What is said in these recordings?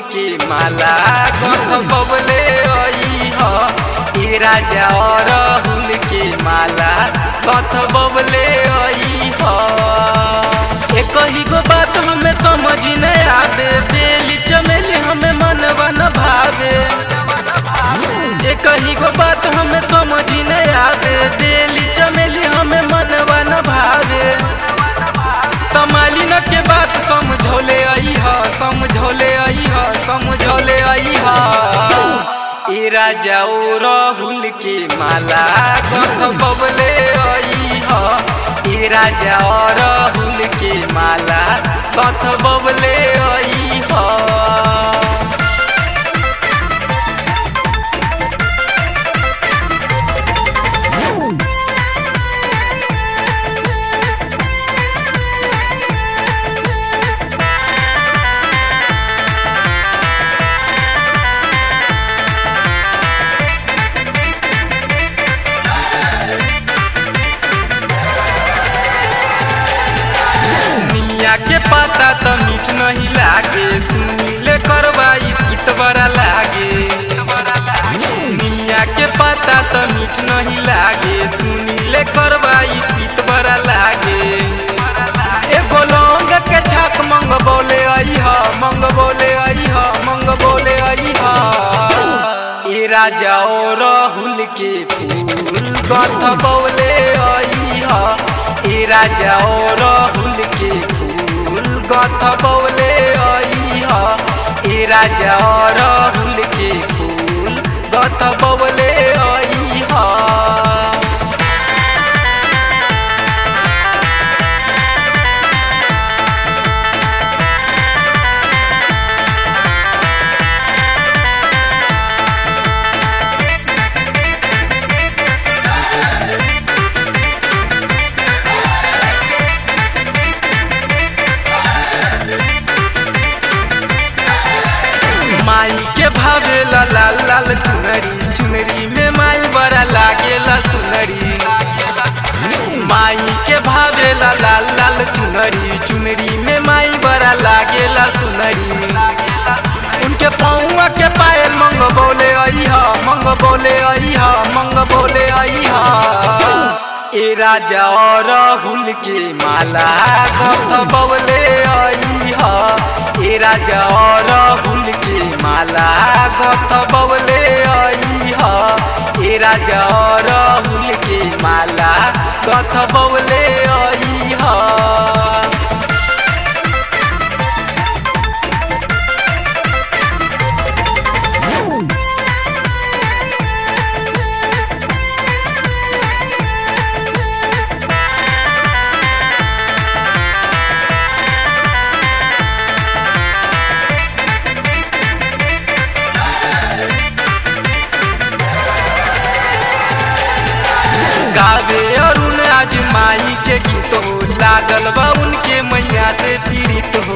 के माला गथ बबले आई ह ए राजा अरहुल के माला गथ बबले आई ह एक ही गो बात हमें समझ न आवे बेली चमेली हमें मनवा न भावे एक ही गो बात हमें समझ न आवे बेली चमेली हमें मनवा न भावे तमालिन के बात समझौले आई ह समझौले आई ह समझौले आई ह ए राजा ओ राहुल के माला गथ बबले आई ह ए राजा ओ राहुल के माला गथ बबले आई ह निमिया के पाता त मीठ नहीं लागे सुनीले करवाई गीत बड़ा लागे निमिया के पाता त मीठ नहीं लागे सुनीले करवाई गीत बड़ा लागे एगो लौंग के छाक मंग बोले आई ह मंग बोले आई ह मंग बोले आई ह ए राजा ओ राहुल के फूल गथ बोले आई ह ए राजा ओ राहुल के फूल गथ बौले आई ह ए राजा ओ राहुल के फूल गथ बौले आई ह माई के भावेला लाल लाल चुनरी चुनरी में माई बड़ा लागेला सुनरी माई के भावेला लाल लाल चुनरी चुनरी में माई बड़ा लागेला सुनरी उनके पौआ के पायल मंग बोले आई हा मंग बोले आई हा मंग बोले आई हा ए राजा और राहुल के माला गथ बौले आई हा ए राजा और राहुल के माला गथ बौले आई ह ए राजा और राहुल के माला गथ बौले आई ह गावे अरुण आज माई के गीत हो लागल बा उनके मैया से पीड़ित हो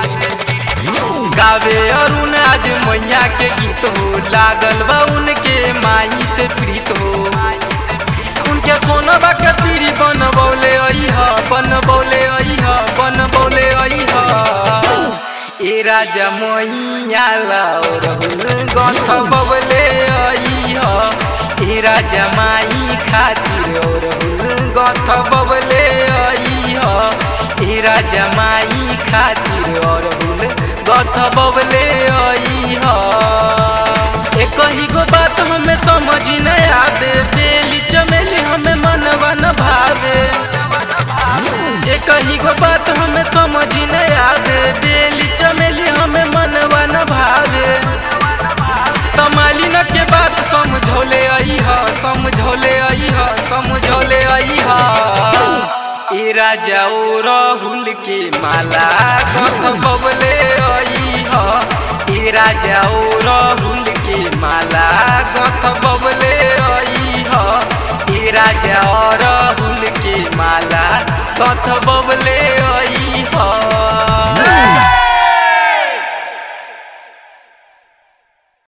गावे अरुण आज मैया के गीत हो लागल बा उनके माई से पीड़ित हो उनके सोनबा के पीढ़ी बन बौले आई ह बन बौले आई ह बन बौले आई ह ए राजा मैया लाओ रहुल गथ बबले आई ह ए राजा माई खातिर और गथ बबले आई ह ए राजा माई खातिर और गथ बबले आई ह एक ही गो बात हमें समझ न आवे बेली चमेली हमें मनवा न भावे एक ही गो बात हमें समझ न आवे बेली चमेली हमें मनवा न भावे तमालिन के बात समझौले आई ह समझौले आई ह समझौले आई ह ए राजा ओ राहुल के माला गथ बबले आई ह ए राजा ओ राहुल के माला गथ बबले आई ह ए राजा ओ राहुल के माला गथ बबले